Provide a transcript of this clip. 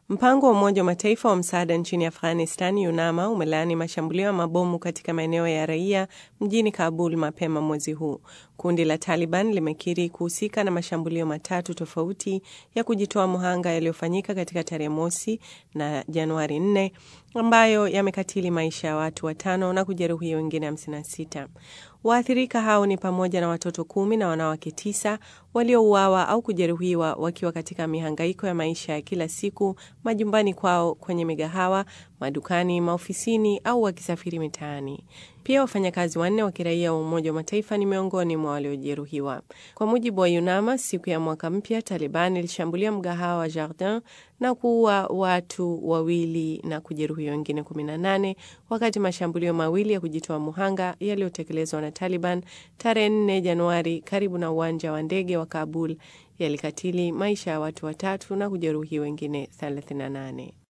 Mpango wa Umoja wa Mataifa wa msaada nchini Afghanistan, UNAMA, umelaani mashambulio ya mabomu katika maeneo ya raia mjini Kabul mapema mwezi huu. Kundi la Taliban limekiri kuhusika na mashambulio matatu tofauti ya kujitoa muhanga yaliyofanyika katika tarehe mosi na Januari 4 ambayo yamekatili maisha ya watu watano na kujeruhi wengine 56. Waathirika hao ni pamoja na watoto kumi na wanawake tisa waliouawa au kujeruhiwa wakiwa katika mihangaiko ya maisha ya kila siku majumbani kwao, kwenye migahawa, madukani, maofisini au wakisafiri mitaani. Pia wafanyakazi wanne wa kiraia wa Umoja wa Mataifa ni miongoni mwa waliojeruhiwa. Kwa mujibu wa UNAMA, siku ya mwaka mpya Taliban ilishambulia mgahawa wa Jardin na kuua watu wawili na kujeruhi wengine 18 wakati mashambulio mawili ya kujitoa muhanga yaliyotekelezwa na Taliban tarehe 4 Januari karibu na uwanja wa ndege wa Kabul yalikatili maisha ya watu watatu na kujeruhi wengine 38.